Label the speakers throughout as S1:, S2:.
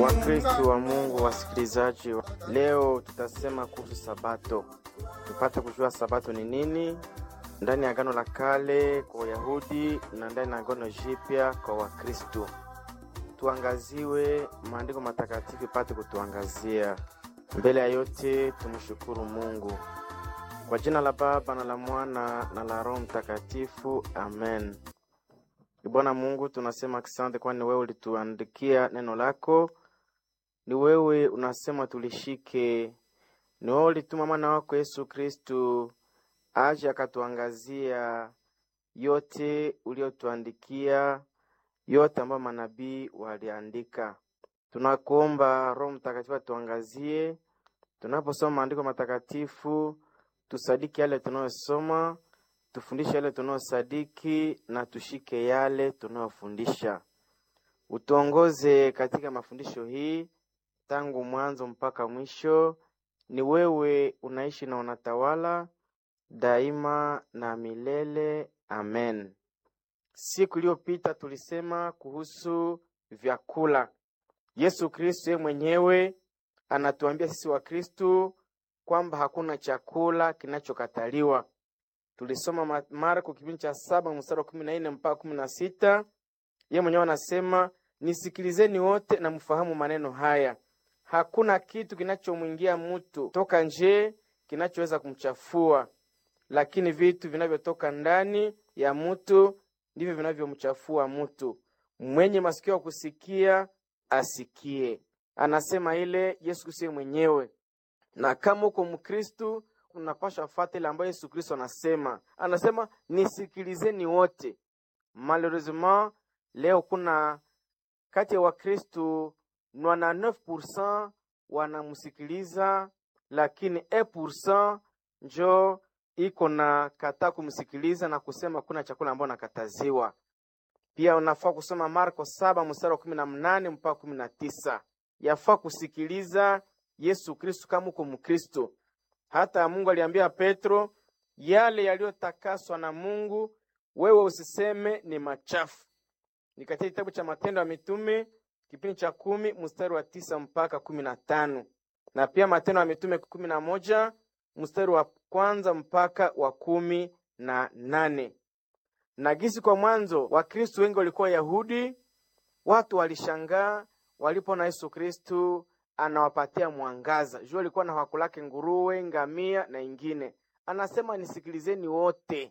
S1: Wakristo wa Mungu, wasikilizaji, leo tutasema kuhusu Sabato, tupate kujua Sabato ni nini ndani ya Agano la Kale kwa Wayahudi na ndani ya Agano Jipya kwa Wakristo. Tuangaziwe maandiko matakatifu ipate kutuangazia. Mbele ya yote, tumshukuru Mungu kwa jina la Baba na la Mwana na la Roho Mtakatifu, amen. Bwana Mungu, tunasema asante, kwani wewe ulituandikia neno lako, ni wewe unasema tulishike, ni wewe ulituma mwana wako Yesu Kristu aje akatuangazia yote uliotuandikia, yote ambayo manabii waliandika. Tunakuomba Roho Mtakatifu atuangazie tunaposoma maandiko matakatifu, tusadiki yale tunayosoma tufundishe yale tunayosadiki na tushike yale tunayofundisha. Utuongoze katika mafundisho hii tangu mwanzo mpaka mwisho. Ni wewe unaishi na unatawala daima na milele, amen. Siku iliyopita tulisema kuhusu vyakula. Yesu Kristo yeye mwenyewe anatuambia sisi Wakristo kwamba hakuna chakula kinachokataliwa. Tulisoma Marko kipindi cha saba mstari wa kumi na nne mpaka kumi na sita. Ye mwenyewe anasema nisikilizeni wote na mfahamu maneno haya, hakuna kitu kinachomwingia mtu toka nje kinachoweza kumchafua, lakini vitu vinavyotoka ndani ya mtu ndivyo vinavyomchafua mtu. Mwenye masikio ya kusikia asikie. Anasema ile Yesu Kristo mwenyewe, na kama uko Mkristu unapasha fata ile ambayo Yesu Kristo anasema. Anasema nisikilizeni wote. Malheureusement leo kuna kati ya Wakristu 99% wanamsikiliza, lakini 1% njo iko na kataa kumsikiliza na kusema kuna chakula ambayo nakataziwa. Pia unafaa kusoma Marko saba mstari wa kumi na mnane mpaka kumi na tisa. Yafaa kusikiliza Yesu Kristu kama uko Mkristo. Hata Mungu aliambia Petro yale yaliyotakaswa na Mungu wewe usiseme ni machafu. Ni katika kitabu cha Matendo ya Mitume kipindi cha kumi mstari wa tisa mpaka kumi na tano na pia Matendo ya Mitume kumi na moja mstari wa kwanza mpaka wa kumi na nane. Na gisi kwa mwanzo Wakristu wengi walikuwa Yahudi, watu walishangaa walipoona Yesu Kristu anawapatia mwangaza. Jua alikuwa na wakulake nguruwe, ngamia na ingine. Anasema nisikilizeni wote,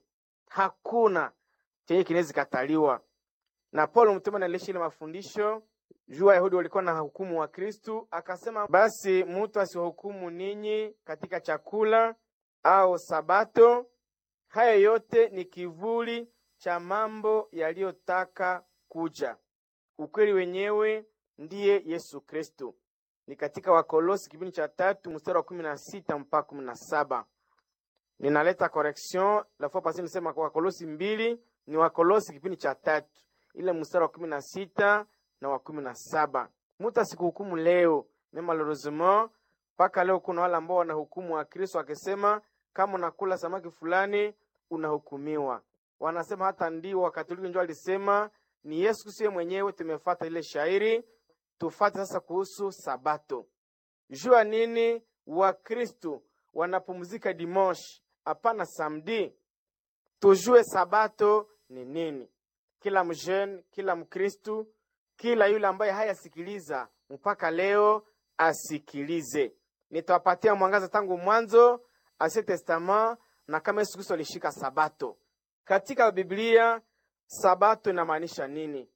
S1: hakuna chenye kinaweza kataliwa. Na Paulo mtume analisha ile mafundisho juu Wayahudi walikuwa na hukumu wa Kristu, akasema basi mtu asiwahukumu ninyi katika chakula au Sabato. Haya yote ni kivuli cha mambo yaliyotaka kuja. Ukweli wenyewe ndiye Yesu Kristu ni katika Wakolosi kipindi cha tatu mstari wa kumi na sita mpaka kumi na saba. Ninaleta correction la fois passée, nisema kwa Wakolosi mbili ni Wakolosi kipindi cha tatu ile mstari wa kumi na sita na wa kumi na saba. Mutu asikuhukumu leo me malheureusement, mpaka leo kuna wale ambao wanahukumu wa Kristo akisema kama unakula samaki fulani unahukumiwa. Wanasema hata ndio Wakatoliki ndio alisema ni Yesu Kristo mwenyewe. Tumefata ile shairi Tufate sasa kuhusu Sabato. Jua nini Wakristu wanapumzika dimanche, hapana samedi? Tujue Sabato ni nini. Kila mjene, kila Mkristu, kila yule ambaye hayasikiliza mpaka leo asikilize. Nitawapatia mwangaza tangu mwanzo Ancien Testament na kama Yesu Kristo alishika Sabato katika Biblia. Sabato inamaanisha nini?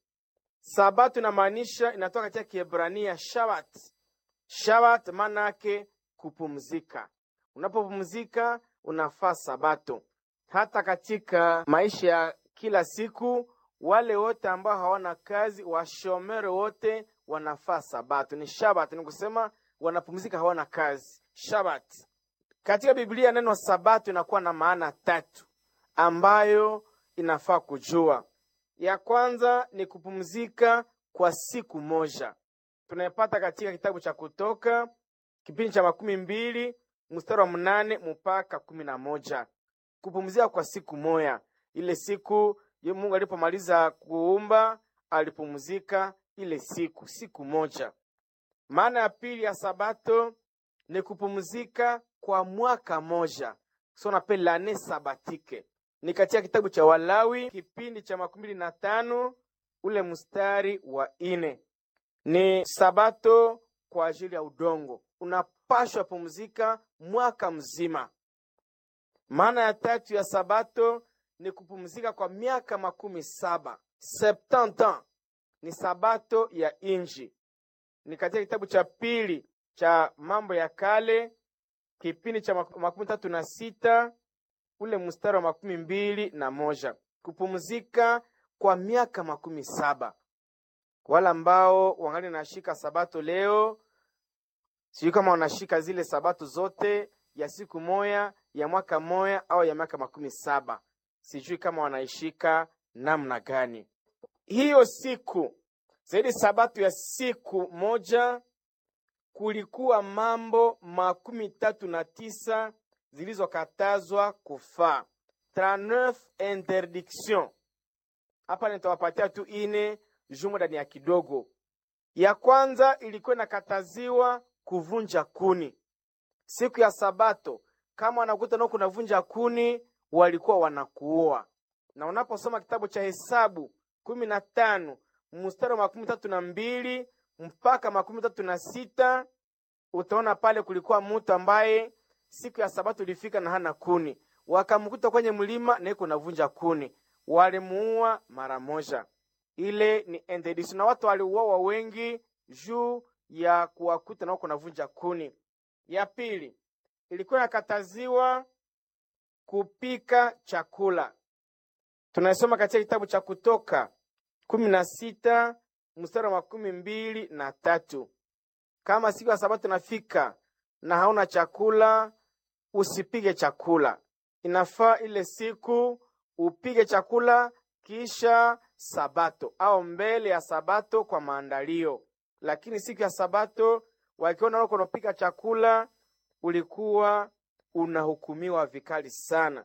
S1: Sabato inamaanisha inatoka katika Kiebrania shabat. Shabat maana yake kupumzika. Unapopumzika unafaa Sabato. Hata katika maisha ya kila siku, wale wote ambao hawana kazi, washomere wote wanafaa Sabato. Ni shabat, ni kusema wanapumzika, hawana kazi. Shabat katika Biblia, neno Sabato inakuwa na maana tatu ambayo inafaa kujua. Ya kwanza ni kupumzika kwa siku moja, tunayepata katika kitabu cha Kutoka kipindi cha makumi mbili mstari wa mnane mpaka kumi na moja. Kupumzika kwa siku moja, ile siku ye Mungu alipomaliza kuumba alipumzika ile siku siku moja. Maana ya pili ya sabato ni kupumzika kwa mwaka moja, so nape lane sabatike. Ni katika kitabu cha Walawi kipindi cha makumi mbili na tano ule mstari wa ine. Ni sabato kwa ajili ya udongo, unapashwa pumzika mwaka mzima. Maana ya tatu ya sabato ni kupumzika kwa miaka makumi saba septante ans, ni sabato ya inji. Ni katika kitabu cha pili cha Mambo ya Kale kipindi cha makumi tatu na sita ule mstari wa makumi mbili na moja kupumzika kwa miaka makumi saba. Wala ambao wangali nashika sabato leo, sijui kama wanashika zile sabato zote ya siku moya ya mwaka moya au ya miaka makumi saba, sijui kama wanaishika namna gani hiyo siku zaidi. Sabato ya siku moja kulikuwa mambo makumi tatu na tisa zilizokatazwa kufaa, 39 interdiction. Hapa nitawapatia tu ine jumu ndani ya kidogo. Ya kwanza ilikuwa inakataziwa kuvunja kuni siku ya Sabato. Kama wanakuta nao kunavunja kuni, walikuwa wanakuoa. Na unaposoma kitabu cha Hesabu kumi na tano mstari wa makumi tatu na mbili mpaka makumi tatu na sita utaona pale kulikuwa mtu ambaye siku ya Sabato ilifika na hana kuni, wakamkuta kwenye mlima na iko navunja kuni, walimuua mara moja. Ile ni interdiction, na watu waliuawa wengi juu ya kuwakuta na wako navunja kuni. Ya pili ilikuwa inakataziwa kupika chakula. Tunasoma katika kitabu cha Kutoka kumi na sita mstari wa makumi mbili na tatu kama siku ya Sabato nafika na hauna chakula, usipige chakula. Inafaa ile siku upige chakula kisha Sabato au mbele ya Sabato kwa maandalio. Lakini siku ya Sabato wakiona wako unapika chakula, ulikuwa unahukumiwa vikali sana.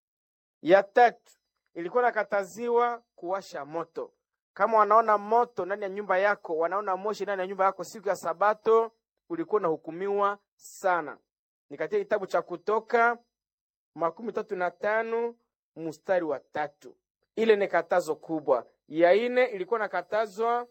S1: Ya tatu ilikuwa nakataziwa kuwasha moto. Kama wanaona moto ndani ya nyumba yako, wanaona moshi ndani ya nyumba yako siku ya Sabato, ulikuwa unahukumiwa sana. Ni katika kitabu cha Kutoka makumi tatu na tano mstari wa tatu. Ile ni katazo kubwa. Ya ine ilikuwa nakatazwa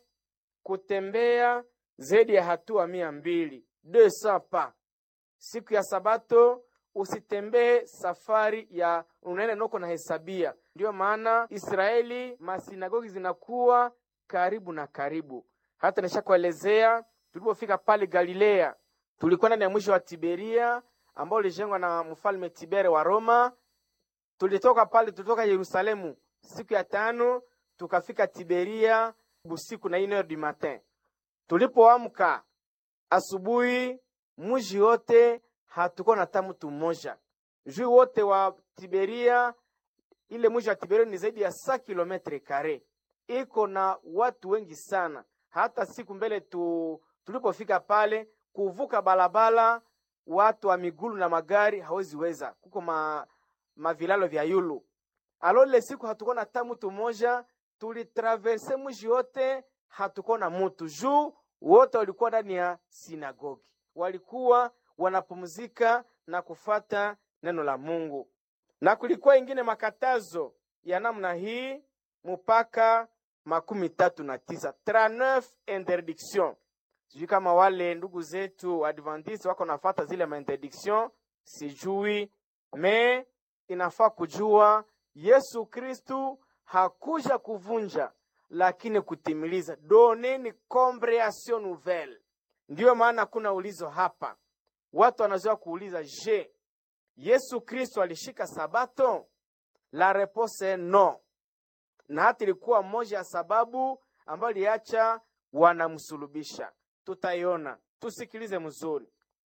S1: kutembea zaidi ya hatua mia mbili pa siku ya Sabato. Usitembee safari ya unaenda noko na hesabia. Ndiyo maana Israeli masinagogi zinakuwa karibu na karibu. Hata nishakuelezea tulipofika pale Galilea, tulikuwa ndani ya mwisho wa Tiberia ambao ulijengwa na mfalme Tibere wa Roma. Tulitoka pale, tulitoka Yerusalemu siku ya tano tukafika Tiberia busiku na une heure du matin. Tulipoamka asubuhi, mji wote hatuko na hata mtu mmoja juu wote wa Tiberia. Ile mji wa Tiberia ni zaidi ya sa kilometre kare, iko na watu wengi sana. Hata siku mbele tu, tulipofika pale kuvuka balabala, watu wa migulu na magari hawezi weza, kuko ma, mavilalo vya yulu alo. Ile siku hatuko na hata mtu mmoja, tulitraverse mji wote, hatuko na mtu juu wote walikuwa ndani ya sinagogi, walikuwa wanapumzika na kufata neno la Mungu. Na kulikuwa ingine makatazo ya namna hii mpaka makumi tatu na tisa 39 interdiction. Sijui kama wale ndugu zetu Adventiste wako nafata zile ma interdiction, sijui me inafaa kujua Yesu Kristu hakuja kuvunja, lakini kutimiliza. Doneni comprehension nouvelle. Ndiyo maana kuna ulizo hapa Watu wanazoea kuuliza, je, Yesu Kristo alishika sabato? La repose est no, na hata ilikuwa moja ya sababu ambayo iliacha wanamsulubisha. Tutaiona, tusikilize mzuri.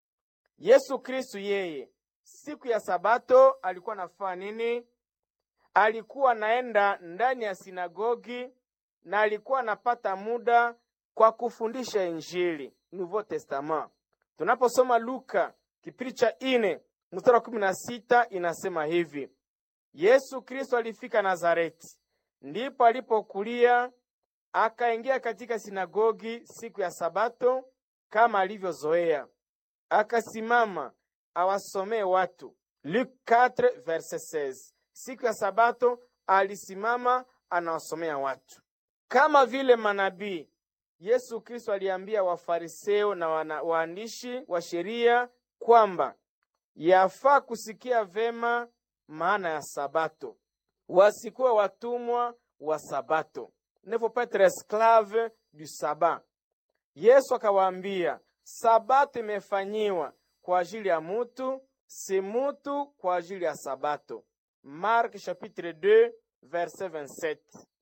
S1: Yesu Kristo yeye siku ya sabato alikuwa anafanya nini? Alikuwa anaenda ndani ya sinagogi na alikuwa anapata muda kwa kufundisha Injili, Nouveau Testament. Tunaposoma Luka kipindi cha ine mstari wa kumi na sita inasema hivi: Yesu Kristo alifika Nazareti, ndipo alipokulia, akaingia katika sinagogi siku ya Sabato, kama alivyozoea, akasimama awasomee watu. Luke 4 verset 16. Siku ya Sabato alisimama anawasomea watu kama vile manabii. Yesu Kristo aliambia Wafariseo na wana, waandishi wa sheria kwamba yafaa kusikia vema maana ya Sabato, wasikuwa watumwa wa Sabato, ne faut pas être esclave du sabat. Yesu akawaambia Sabato imefanyiwa kwa ajili ya mutu, si mutu kwa ajili ya Sabato. Mark chapitre 2 verset 27.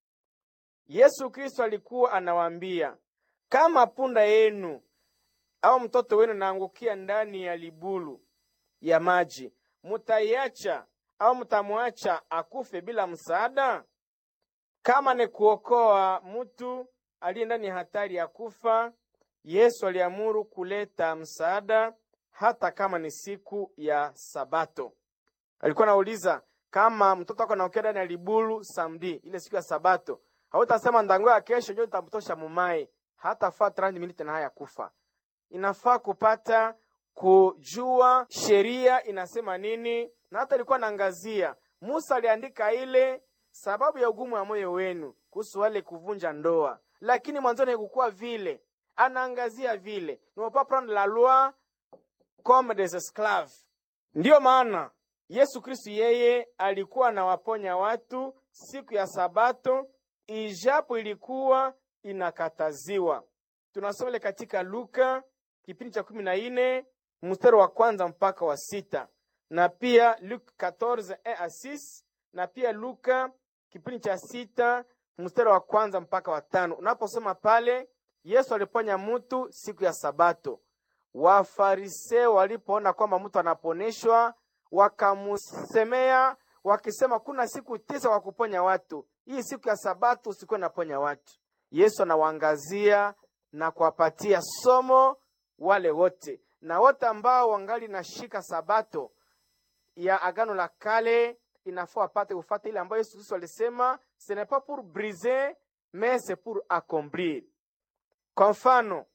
S1: Yesu Kristo alikuwa anawaambia kama punda yenu au mtoto wenu naangukia ndani ya libulu ya maji, mutaiacha au mutamwacha akufe bila msaada? Kama ni kuokoa mtu aliye ndani ya hatari ya kufa, Yesu aliamuru kuleta msaada hata kama ni siku ya Sabato. Alikuwa anauliza kama mtoto wako anaangukia ndani ya libulu samdi, ile siku ya Sabato, hautasema ndangoya kesho ndio nitamtosha mumai, hata faa 30 minutes na haya kufa. Inafaa kupata kujua sheria inasema nini, na hata ilikuwa naangazia Musa aliandika ile sababu ya ugumu wa moyo wenu kuhusu wale kuvunja ndoa, lakini mwanzoni haikukuwa vile. Anaangazia vile ne pas prendre la loi comme des esclaves. Ndiyo maana Yesu Kristu yeye alikuwa anawaponya watu siku ya Sabato, ijapo ilikuwa inakataziwa. Tunasoma ile katika Luka kipindi cha kumi na nne mstari wa kwanza mpaka wa sita na pia Luka 14 a 6 na pia Luka kipindi cha sita mstari wa kwanza mpaka wa tano. Unaposoma pale, Yesu aliponya mtu siku ya Sabato. Wafariseo walipoona kwamba mtu anaponeshwa, wakamusemea wakisema, kuna siku tisa kwa kuponya watu, hii siku ya Sabato usikuwe naponya watu. Yesu anawaangazia na kuwapatia somo wale wote na wote ambao wangali nashika Sabato ya Agano la Kale inafaa wapate kufata ile ambayo Yesu Kristo alisema ce n'est pas pour briser mais c'est pour accomplir. Kwa mfano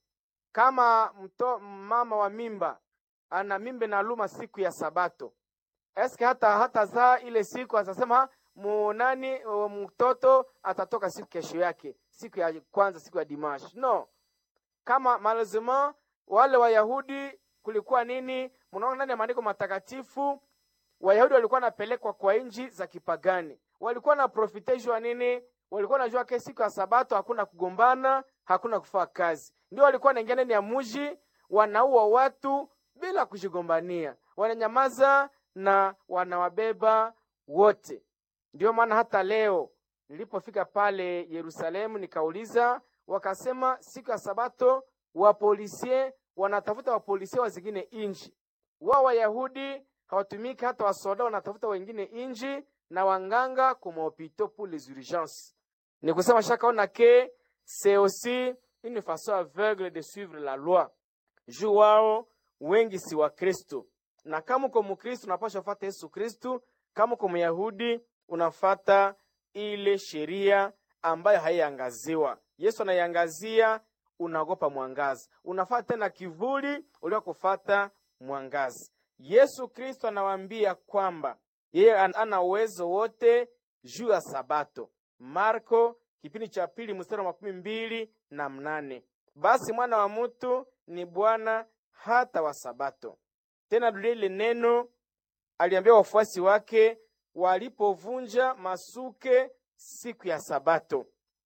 S1: kama mto, mama wa mimba ana mimba na luma siku ya Sabato, eske hata hata zaa ile siku atasema munani mtoto atatoka siku kesho yake, siku ya kwanza, siku ya dimash? No, kama malazima wale Wayahudi kulikuwa nini? Mnaona ndani ya maandiko matakatifu Wayahudi walikuwa wanapelekwa kwa nchi za kipagani, walikuwa na profiteshwa nini? Walikuwa najua ke siku ya Sabato hakuna kugombana, hakuna kufaa kazi, ndio walikuwa wanaingia ndani ya mji, wanaua watu bila kujigombania, wananyamaza na wanawabeba wote. Ndio maana hata leo nilipofika pale Yerusalemu nikauliza, wakasema siku ya Sabato wapolisie wanatafuta wapolisie wa zingine inji, wao Wayahudi hawatumiki hata wasoda wanatafuta wengine inji na wanganga kumopito pour les urgences. Ni kusema shakaona ke c'est aussi une façon aveugle de suivre la loi. Juu wao wengi si wa Kristo, na kama uko Mkristo unapaswa fata Yesu Kristu. Kama uko Myahudi unafata ile sheria ambayo haiangaziwa. Yesu anaiangazia, unaogopa mwangaza, unafata tena kivuli uliokufata mwangaza. Yesu Kristo anawaambia kwamba yeye ana uwezo wote juu ya Sabato. Marko kipindi cha pili mstari wa makumi mbili na mnane. Basi mwana wa mutu ni Bwana hata wa Sabato. Tena dulia ile neno aliambia wafuasi wake walipovunja masuke siku ya Sabato,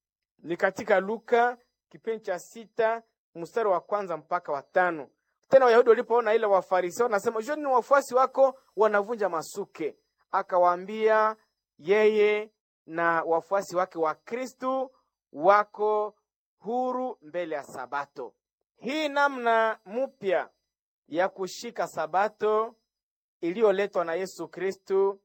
S1: ni katika Luka kipindi cha sita mstari wa kwanza mpaka wa tano. Tena Wayahudi walipoona ile Wafarisao nasema joni ni wafuasi wako wanavunja masuke, akawaambia yeye na wafuasi wake wa Kristu wako huru mbele ya Sabato. Hii namna mpya ya kushika Sabato iliyoletwa na Yesu Kristu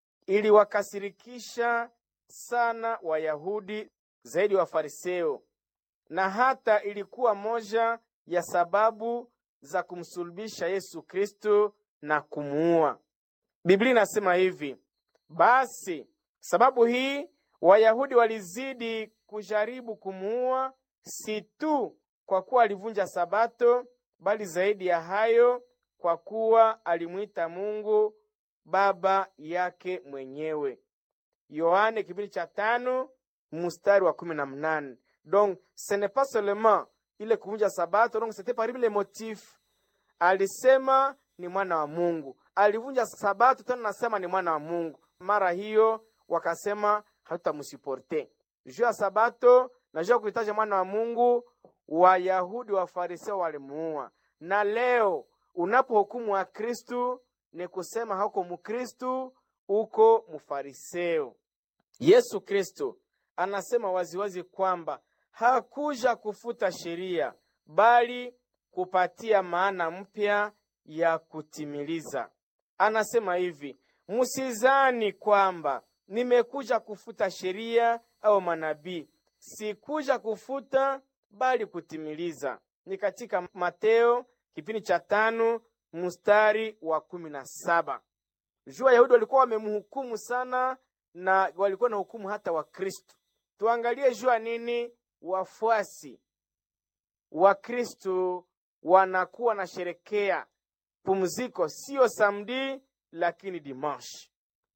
S1: iliwakasirikisha sana Wayahudi zaidi Wafariseo, na hata ilikuwa moja ya sababu za kumsulubisha Yesu Kristo na kumuua. Biblia inasema hivi: basi sababu hii Wayahudi walizidi kujaribu kumuua, si tu kwa kuwa alivunja sabato, bali zaidi ya hayo, kwa kuwa alimwita Mungu baba yake mwenyewe. Yohane kipindi cha tano mstari wa kumi na mnane. Donc ce n'est pas seulement ile kuvunja sabato, donc c'était parmi les motifs. Alisema ni mwana wa Mungu, alivunja sabato tena nasema ni mwana wa Mungu. Mara hiyo wakasema hatutamsuporte juu ya sabato na juu ya kuhitaji mwana wa Mungu. Wayahudi wa Fariseo walimuua, na leo unapohukumu wa Kristu ni kusema hauko Mkristu, uko Mfariseo. Yesu Kristo anasema waziwazi kwamba hakuja kufuta sheria bali kupatia maana mpya ya kutimiliza. Anasema hivi, msizani kwamba nimekuja kufuta sheria au manabii, sikuja kufuta bali kutimiliza. Ni katika Mateo kipindi cha tano mstari wa kumi na saba. Juu Wayahudi walikuwa wamemhukumu sana na walikuwa na hukumu hata Wakristo. Tuangalie juu ya nini wafuasi wa Kristo wanakuwa na sherekea pumziko, siyo samdi lakini dimanche.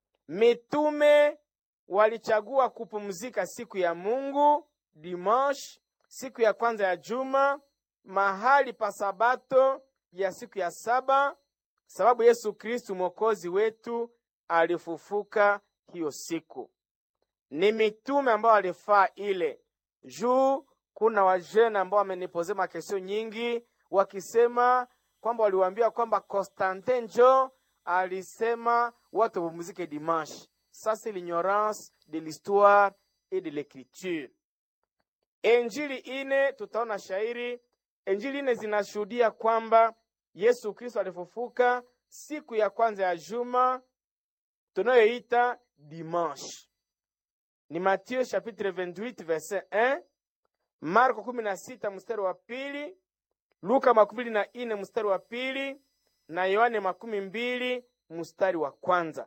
S1: Mitume walichagua kupumzika siku ya Mungu dimanche, siku ya kwanza ya juma, mahali pa sabato ya siku ya saba, sababu Yesu Kristu mwokozi wetu alifufuka hiyo siku. Ni mitume ambao walifaa ile juu. Kuna wajene ambao wamenipoze makesio nyingi wakisema kwamba waliwaambia kwamba Constantin njo alisema watu wapumzike dimanche. Sasa l'ignorance de l'histoire et de l'écriture. Injili ine tutaona shairi, Injili ine zinashuhudia kwamba Yesu Kristo alifufuka siku ya kwanza ya juma tunayoita dimanche. Ni Mathieu chapitre 28 verset 1, Marko 16 mstari wa pili, Luka makumi mbili na ine mstari wa pili na Yohane makumi mbili mstari wa kwanza.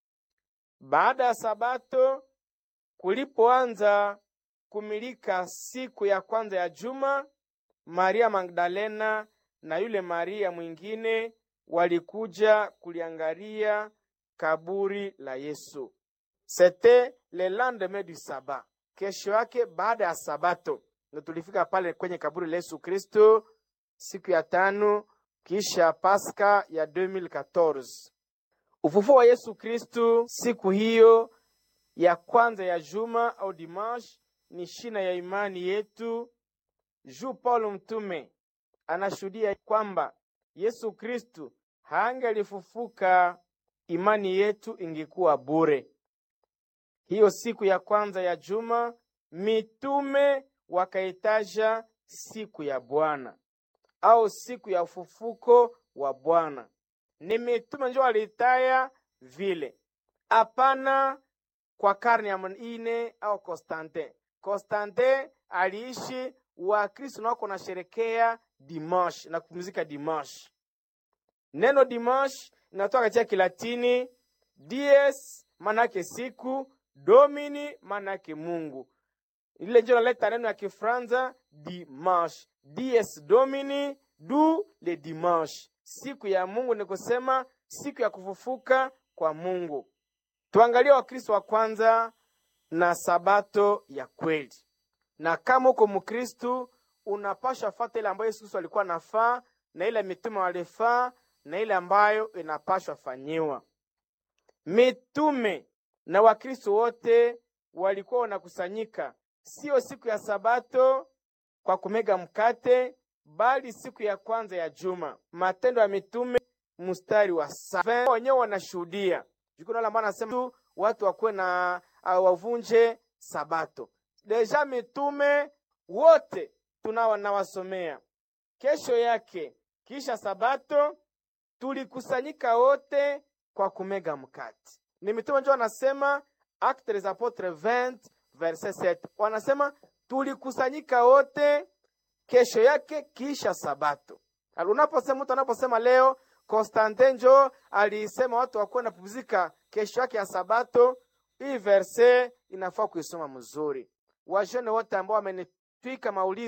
S1: Baada ya sabato kulipoanza kumilika siku ya kwanza ya juma, Maria Magdalena na yule Maria mwingine walikuja kuliangalia kaburi la Yesu. C'était le lendemain du sabat, kesho yake baada ya sabato ndo tulifika pale kwenye kaburi la Yesu Kristo siku ya tano kisha Pasaka ya 2014. Ufufuo wa Yesu Kristo siku hiyo ya kwanza ya juma au dimanche ni shina ya imani yetu. Juu Paulo mtume anashuhudia kwamba Yesu Kristu hangelifufuka, imani yetu ingekuwa bure. Hiyo siku ya kwanza ya juma mitume wakaitaja siku ya Bwana au siku ya ufufuko wa Bwana. Ni mitume njo waliitaya vile, hapana kwa karne ya ine au Konstantin. Konstantin aliishi Wakristo nako na sherekea dimanche na kupumzika dimanche. Neno dimanche inatoka katika Kilatini dies, manake siku, domini manake Mungu. Ile njo naleta neno ya Kifranza dimanche, dies domini du le dimanche, siku ya Mungu, ni kusema siku ya kufufuka kwa Mungu. Tuangalie Wakristo wa kwanza na sabato ya kweli, na kama uko Mkristu unapasha fata ile ambayo Yesu Kristo alikuwa nafaa na ile mitume walifaa na ile ambayo inapashwa fanyiwa. Mitume na Wakristo wote walikuwa wanakusanyika sio siku ya sabato kwa kumega mkate, bali siku ya kwanza ya juma. Matendo ya Mitume mstari wa saba wenyewe wanashuhudia jukuna ambao anasema watu wakuwe na uh, wavunje sabato. Deja mitume wote tunao nawasomea. Kesho yake kisha sabato tulikusanyika wote kwa kumega mkate. Ni mitume ndio wanasema Actes des Apotres 20 verset 7, wanasema tulikusanyika wote kesho yake kisha sabato. Unaposema mtu anaposema leo Konstantin njo alisema watu wakuwe napumzika kesho yake ya sabato, hii verse inafaa kuisoma mzuri. Wajene wote ambao wamenitwika maulizo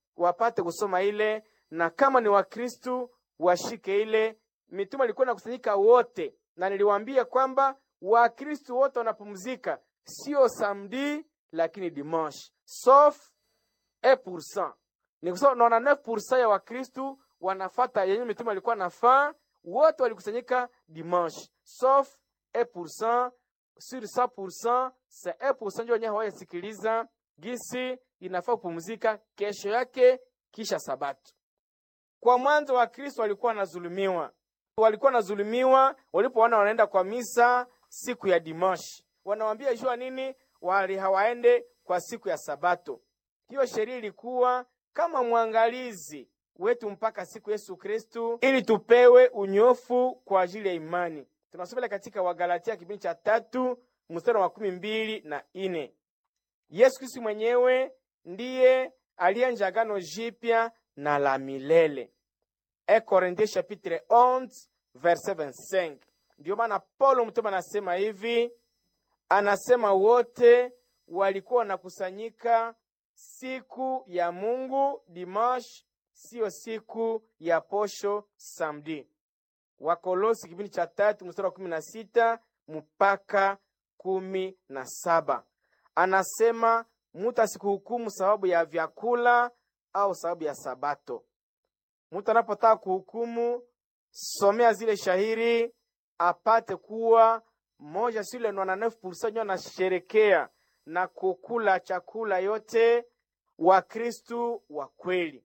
S1: wapate kusoma ile, na kama ni Wakristu washike ile. Mitume alikuwa nakusanyika wote, na niliwaambia kwamba Wakristu wote wanapumzika, sio samedi lakini dimanche, sauf 1%. Ni kusema 99% ya Wakristu wanafata yenye mitume alikuwa nafaa, wote walikusanyika dimanche, sauf 1% sur 100%, c'est 1% ndio wenyewe hawayasikiliza gisi inafaa kupumzika kesho yake kisha Sabato. Kwa mwanzo wa Kristo walikuwa wanazulumiwa, walikuwa wanazulumiwa walipoona wanaenda kwa misa siku ya dimanche, wanawambia jua nini, wali hawaende kwa siku ya Sabato. Hiyo sheria ilikuwa kama mwangalizi wetu mpaka siku Yesu Kristu, ili tupewe unyofu kwa ajili ya imani. Tunasoma katika Wagalatia kipindi cha tatu mstari wa makumi mbili na ine. Yesu Kristu mwenyewe ndiye alianja agano jipya na la milele. E Korinthe chapitre 11 verset 25. Ndiyo maana Paulo mtume anasema hivi, anasema wote walikuwa wanakusanyika siku ya Mungu dimanche, siyo siku ya posho samedi. Wakolosi kipindi cha tatu mstari wa kumi na sita mpaka kumi na saba anasema mutu asikuhukumu sababu ya vyakula au sababu ya Sabato. Mutu anapotaka kuhukumu, somea zile shahiri apate kuwa moja sile nwana nefu pursa nyo anasherekea na kukula chakula yote wa Kristu wa kweli.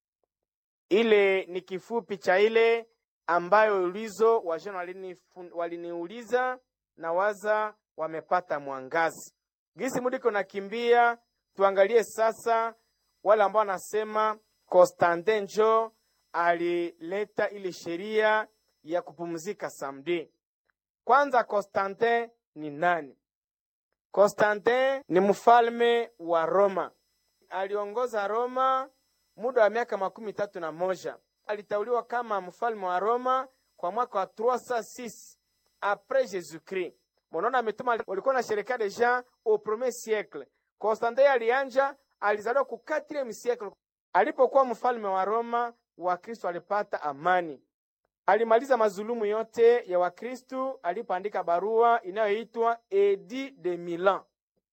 S1: Ile ni kifupi cha ile ambayo ulizo wajana waliniuliza na waza wamepata mwangazi gisi mudiko nakimbia. Tuangalie sasa wale ambao wanasema Konstantin njo alileta ile sheria ya kupumzika samedi. Kwanza, Konstantin ni nani? Konstantin ni mfalme wa Roma, aliongoza Roma muda wa miaka makumi tatu na moja. Alitauliwa kama mfalme wa Roma kwa mwaka wa 306 apres Jésus-Christ. Mnaona mituma walikuwa na sherekea deja au premier siècle. Konstantin alianja, alizaliwa ku 4e siècle. Alipokuwa mfalme wa Roma, Wakristo alipata amani. Alimaliza mazulumu yote ya Wakristu alipoandika barua inayoitwa Edit de Milan.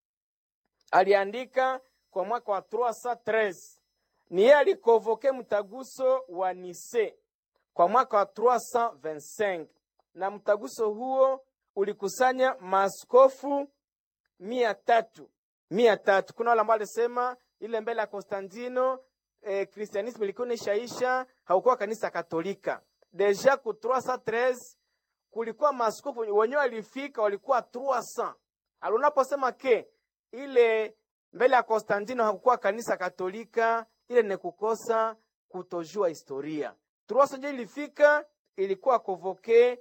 S1: Aliandika kwa mwaka wa 313. Ni yeye alikovoke mtaguso wa Nise kwa mwaka wa 325, na mtaguso huo ulikusanya maaskofu mia tatu mia tatu. Kuna wale ambao alisema ile mbele ya Konstantino eh, kristianismu ilikuwa nishaisha, haukuwa kanisa Katolika deja ku 313 kulikuwa maaskofu wenyewe walifika, walikuwa 300. Alunaposema ke ile mbele ya Konstantino hakukuwa kanisa Katolika, ile ni kukosa kutojua historia. 300 ndio ilifika, ilikuwa kovoke